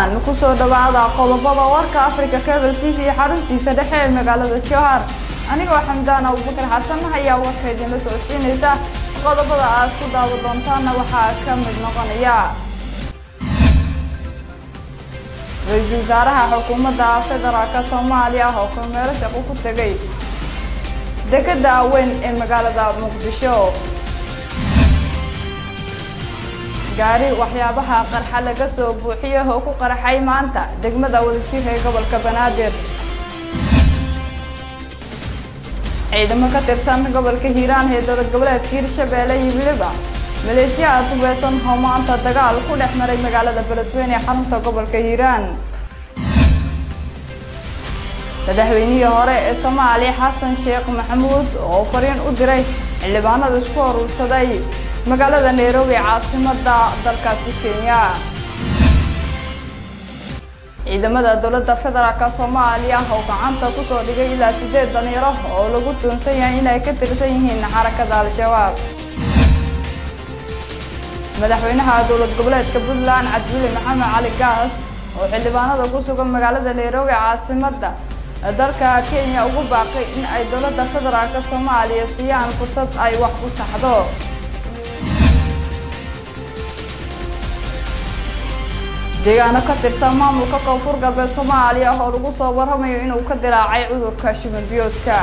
doontaan kusoo dhawaada qodobada warka africa cable t v xaruntiisa dhexe ee magaalada jowhar anigoo xamdaan abubakar xasan ayaa warka idinla socodsiinaysa qodobada aad ku daawa doontaanna waxaa ka mid noqonaya ra-iisul wasaaraha xukuumadda federaalka soomaaliya oo kormeero shaqo ku tegay dekeda weyn ee magaalada muqdisho gaari waxyaabaha qarxa laga soo buuxiyo oo ku qarxay maanta degmada wadajir ee gobolka banaadir ciidamo ka tirsan gobolka hiiraan ee dowlad goboleedka hirshabeelle iyo weliba maleeshiyaha dubeesan oo maanta dagaal ku dhex maray magaalada beledweyne ee xarunta gobolka hiiraan madaxweynihii hore ee soomaaliya xasan sheekh maxamuud oo fariin u diray xildhibaanada isku urursaday magaalada nairobi caasimada dalkaasi kenya ciidamada dowladda federaalk soomaaliya oo gacanta kusoo dhigay ilaa sideed dhalinyaro oo lagu tuunsan yahay inay ka tirsan yihiin xarakada al-shabaab madaxweynaha dowlad goboleedka puntland cabdiweli maxamed cali gaas oo xildhibaanada ku sugan magaalada nairobi caasimada dalka kenya ugu baaqay in ay dowladda federaalk soomaaliya siiyaan fursad ay wax ku saxdo deegaano ka tirsan maamulka koonfur galbeed soomaaliya oo lagu soo warramayo inuu ka dilaacay cudurka shimal biyoodka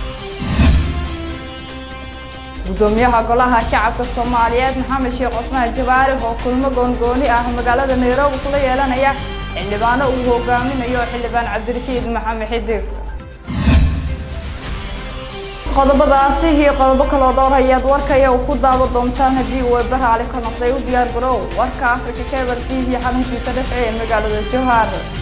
guddoomiyaha golaha shacabka soomaaliyeed maxamed sheekh cusmaan jabaari oo kulmo goongooni ah magaalada nairobi kula yeelanaya xildhibaano uu hogaaminayo xildhibaan cabdirashiid maxamed xidig qodobadaasi iyo qodobo kaloo dhowr ayaad warkaya ku daawa doontaan haddii uu baraali ka noqday u diyaar garow warka africa cable t v xaruntiisa dhexee ee magaalada jowhar